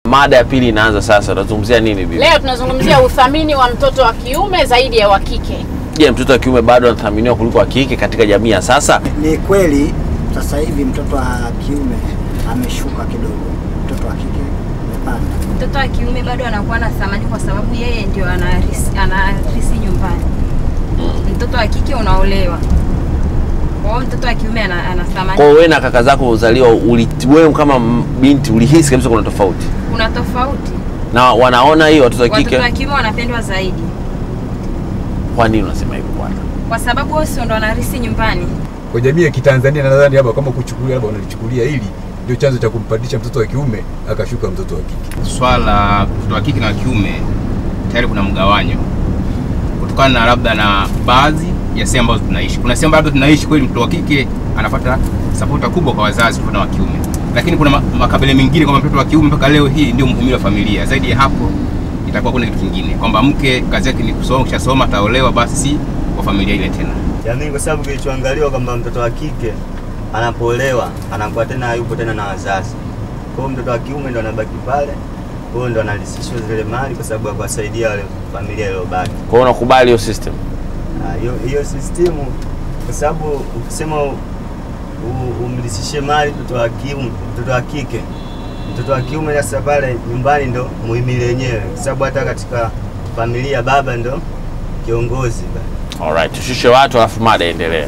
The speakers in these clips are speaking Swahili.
Mada ya pili inaanza sasa. Tunazungumzia nini bibi? Leo tunazungumzia uthamini wa mtoto wa kiume zaidi ya wa kike. Je, mtoto wa kiume bado anathaminiwa kuliko wa kike katika jamii ya sasa? Ni kweli sasa hivi mtoto wa kiume ameshuka kidogo, mtoto wa kike amepanda. Mtoto wa kiume bado anakuwa na thamani kwa sababu yeye ndio anarisi, anarisi nyumbani. Mtoto wa kike unaolewa. Kwa hiyo mtoto wa kiume ana, ana thamani. Kwa hiyo wewe na kaka zako uzaliwa, uli- wewe kama m- binti ulihisi kabisa kuna tofauti, Kuna tofauti. na wanaona hiyo watoto wa Watoto wa kike. kiume wanapendwa zaidi Kwa nini unasema hivyo bwana? kwa sababu wao sio ndo wanarisi nyumbani. Kwa jamii ya Kitanzania nadhani hapa kama kuchukulia labda wanalichukulia hili ndio chanzo cha kumpandisha mtoto wa kiume akashuka mtoto wa kike. swala la mtoto wa kike na wa kiume tayari kuna mgawanyo kutokana na labda na baadhi ya sehemu ambazo tunaishi. Kuna sehemu labda tunaishi kweli mtoto wa kike anapata sapota kubwa kwa wazazi kutoka na wa kiume, lakini kuna ma- makabila mengine kwamba mtoto wa kiume mpaka leo hii ndio muhimili wa familia. Zaidi ya hapo itakuwa kuna kitu kingine kwamba mke kazi yake ni kusoma, kishasoma ataolewa, basi si kwa familia ile tena. jamii, kwa sababu kilichoangaliwa kwamba mtoto wa kike anapoolewa anakuwa tena hayupo tena na wazazi. Kwa hiyo mtoto wa kiume ndo anabaki pale, kwa hiyo ndo analisishwa zile mali kwa sababu ya kuwasaidia wale familia iliyobaki. Kwa hiyo unakubali hiyo system? Ah, hiyo hiyo sistimu, kwa sababu ukisema u- u- umlisishe mali mtoto wa kiume, mtoto wa kike, mtoto wa kiume sasa pale nyumbani ndo muhimili wenyewe, kwa sababu hata katika familia baba ndo kiongozi pale. Alright, tushushe watu alafu mada endelee.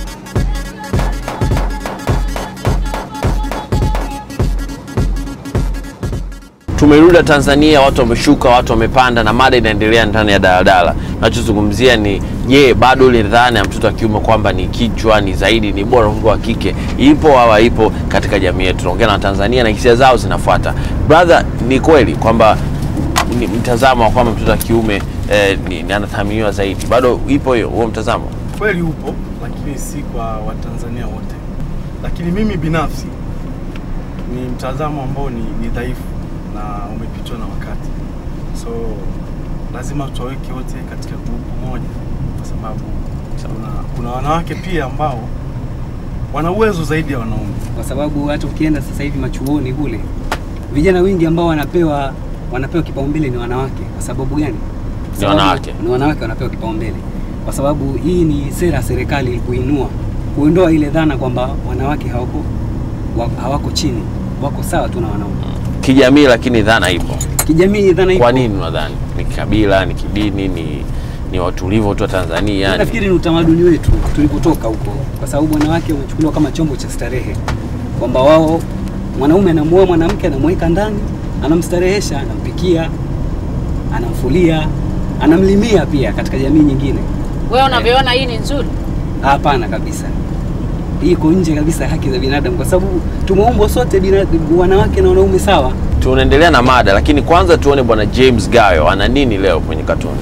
Tumerudi Tanzania, watu wameshuka, watu wamepanda na mada inaendelea ndani ya daladala. Tunachozungumzia ni je, bado ile dhana ya mtoto wa kiume kwamba ni kichwa, ni zaidi, ni bora kuliko wa kike ipo au haipo katika jamii yetu? Tunaongea na Tanzania na hisia zao zinafuata. Brother, ni kweli kwamba ni mtazamo wa kwamba mtoto wa kiume eh, ni, ni anathaminiwa zaidi, bado ipo hiyo huo mtazamo? kweli upo, lakini si kwa Watanzania wote. Lakini mimi binafsi ni mtazamo ambao ni, ni dhaifu na umepitwa na wakati, so lazima tuwaweke wote katika grupu moja, kwa sababu kuna, kuna wanawake pia ambao wana uwezo zaidi ya wanaume. kwa sababu hata ukienda sasa hivi machuoni kule vijana wengi ambao wanapewa wanapewa kipaumbele ni wanawake. Kwa sababu gani? Kwa Ni sababu wanawake. Ni wanawake wanapewa kipaumbele, kwa sababu hii ni sera ya serikali kuinua, kuondoa ile dhana kwamba wanawake hawako wa- hawako chini, wako sawa tu na wanaume. Kijamii, lakini dhana ipo. Kijamii dhana ipo. Kwa nini unadhani? Ni kabila, ni kidini, ni ni watulivu tu wa Tanzania yani? Nafikiri ni utamaduni wetu tulipotoka huko, kwa sababu wanawake wamechukuliwa kama chombo cha starehe, kwamba wao mwanaume anamuoa mwanamke, anamweka ndani, anamstarehesha, anampikia, anamfulia, anamlimia pia katika jamii nyingine. Wewe unavyoona hii ni nzuri? Hapana kabisa, hii iko nje kabisa ya haki za binadamu, kwa sababu tumeumbwa sote bina, wanawake na wanaume sawa. Tunaendelea na mada, lakini kwanza tuone bwana James Gayo ana nini leo kwenye katuni.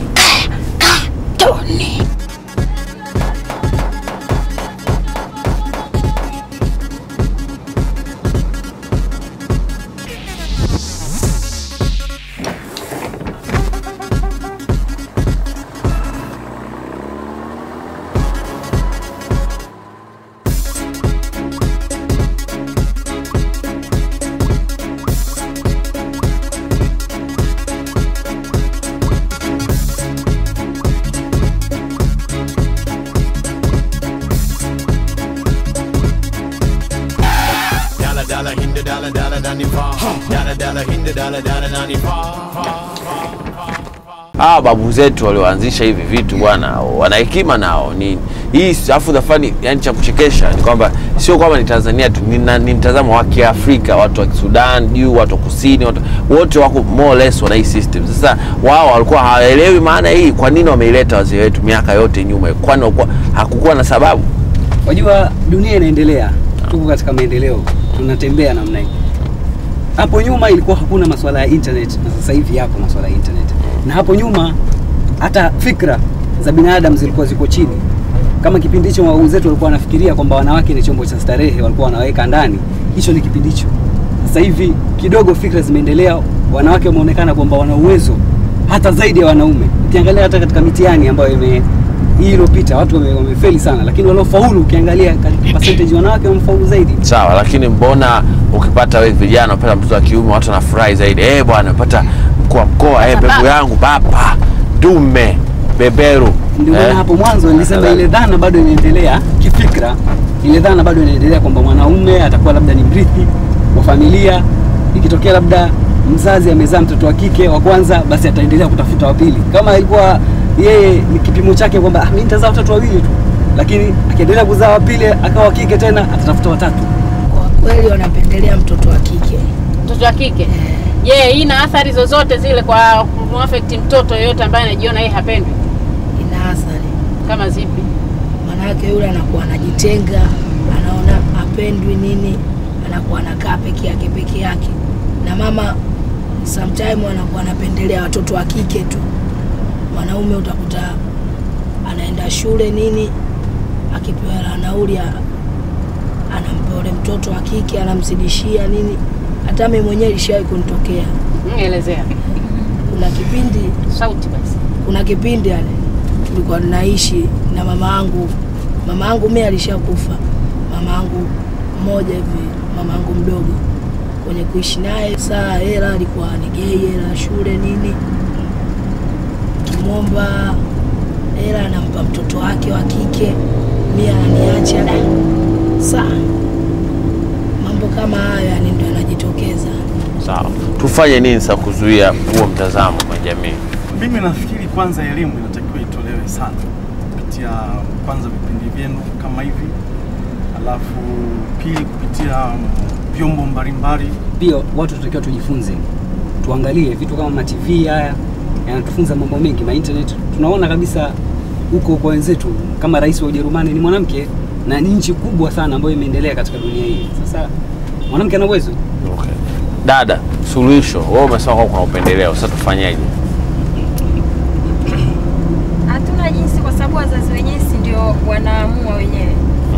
Hawa babu zetu walioanzisha hivi vitu bwana, wana hekima nao. Ni hii afu dhafani, yani cha kuchekesha ni kwamba sio kwamba ni Tanzania tu, ni, na- ni mtazamo wa Kiafrika, watu wa Sudan juu, watu wa kusini, watu, wote wako more or less wana hii system. Sasa wao walikuwa hawaelewi maana hii, kwa nini wameileta wazee wetu miaka yote nyuma, kwani walikuwa- hakukuwa na sababu? Wajua dunia inaendelea, tuko katika maendeleo, tunatembea namna hii. Hapo nyuma ilikuwa hakuna masuala ya internet, na sasa hivi yapo masuala ya internet. Na hapo nyuma hata fikra za binadamu zilikuwa ziko chini. Kama kipindi hicho wazee wetu walikuwa wanafikiria kwamba wanawake ni chombo cha starehe, walikuwa wanaweka ndani, hicho ni kipindi hicho. Sasa hivi kidogo fikra zimeendelea, wanawake wameonekana kwamba wana uwezo hata zaidi ya wanaume. Ukiangalia hata katika mitihani ambayo ime hii iliyopita watu wame- wamefeli sana, lakini waliofaulu ukiangalia katika percentage wanawake wamefaulu zaidi. sawa lakini mbona ukipata we vijana upata mtoto wa kiume watu wanafurahi zaidi eh bwana upata mkuu wa mkoa eh mbegu yangu baba dume beberu Ndio maana Eh? hapo mwanzo nilisema ile dhana bado inaendelea kifikra, ile dhana bado inaendelea kwamba mwanaume atakuwa labda ni mrithi wa familia. Ikitokea labda mzazi amezaa mtoto wa kike wa kwanza, basi ataendelea kutafuta wa pili. Kama ilikuwa yeye ni kipimo chake kwamba ah, mimi nitazaa watoto wawili tu, lakini akiendelea kuzaa wa pili akawa wa kike tena, atatafuta watatu. Kwa kweli wanapendelea mtoto wa kike. mtoto wa kike je hii ina athari zozote zile kwa kumwafekti mtoto yeyote ambaye anajiona yeye hapendwi Ina athari, kama zipi maanake yule anakuwa anajitenga, anaona apendwi nini, anakuwa anakaa peke yake peke yake, na mama sometime anakuwa anapendelea watoto wa kike tu. Mwanaume utakuta anaenda shule nini, akipewa hela nauli a- anampa ule mtoto wa kike, anamzidishia nini. Hata mimi mwenyewe ilishawahi kunitokea. Mm, elezea Kuna kipindi sauti basi kuna kipindi yani tulikuwa tunaishi na mama yangu. Mama yangu mimi alishakufa, mama yangu mmoja hivi, mama yangu mdogo kwenye kuishi naye. Saa hela alikuwa anigei hela shule nini, kimwomba hela anampa mtoto wake wa kike, mimi ananiacha. Da, saa mambo kama hayo yani ndio yanajitokeza. sawa tufanye nini sasa kuzuia huo mtazamo kwa jamii Mimi nafikiri kwanza elimu inatakiwa itolewe sana kupitia kwanza vipindi vyenu kama hivi, alafu pili kupitia mm, vyombo mbalimbali. Pia watu tunatakiwa tujifunze, tuangalie vitu kama ma TV haya yanatufunza mambo mengi, ma internet. Tunaona kabisa huko kwa wenzetu, kama rais wa Ujerumani ni mwanamke na ni nchi kubwa sana ambayo imeendelea katika dunia hii. Sasa mwanamke ana uwezo okay. dada suluhisho wewe umesema kwamba kuna upendeleo sasa tufanyeje Hatuna jinsi, kwa sababu wazazi wenyewe si ndio wanaamua wenyewe.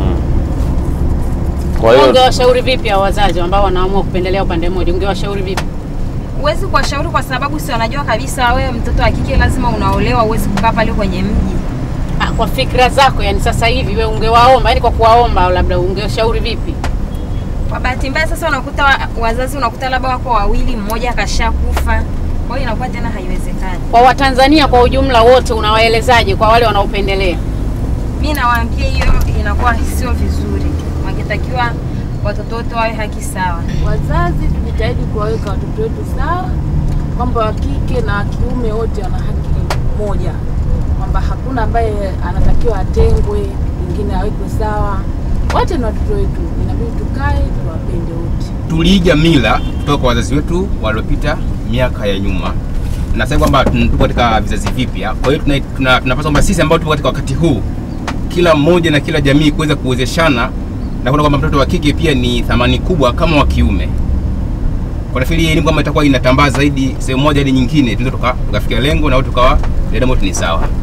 kwa hiyo ungewashauri vipi hao wazazi ambao wanaamua kupendelea upande mmoja ungewashauri vipi Huwezi kuwashauri kwa sababu si wanajua kabisa wewe mtoto wa kike lazima unaolewa, huwezi kukaa pale kwenye mji. Ah, kwa fikra zako yani sasa hivi we ungewaomba yani kwa kuwaomba labda ungewashauri vipi Kwa bahati mbaya sasa unakuta wa, wazazi unakuta labda wako wawili, mmoja kashakufa, kwa hiyo inakuwa tena haiwezekani. kwa watanzania kwa ujumla wote unawaelezaje kwa wale wanaopendelea Mi nawaambia hiyo inakuwa sio vizuri, wangetakiwa watoto wote wawe haki sawa. Wazazi tujitahidi kuwaweka watoto wetu sawa, kwamba wa kike na wa kiume wote wana haki moja, kwamba hakuna ambaye anatakiwa atengwe, mwingine awekwe sawa. Wote ni watoto wetu, inabidi tukae tuwapende wote. tuliiga mila kutoka kwa wazazi wetu waliopita miaka ya nyuma na sasa kwamba tun- tuko katika vizazi vipya. Kwa hiyo tuna- tuna- tunapaswa kwamba sisi ambao tuko katika wakati huu, kila mmoja na kila jamii kuweza kuwezeshana na kuona kwamba mtoto wa kike pia ni thamani kubwa kama wa kiume. Kwa nafikiri hii elimu kama itakuwa inatambaa zaidi sehemu moja hadi nyingine, tunaweza tuka- tukafikia lengo na wote tukawa dada wote ni sawa.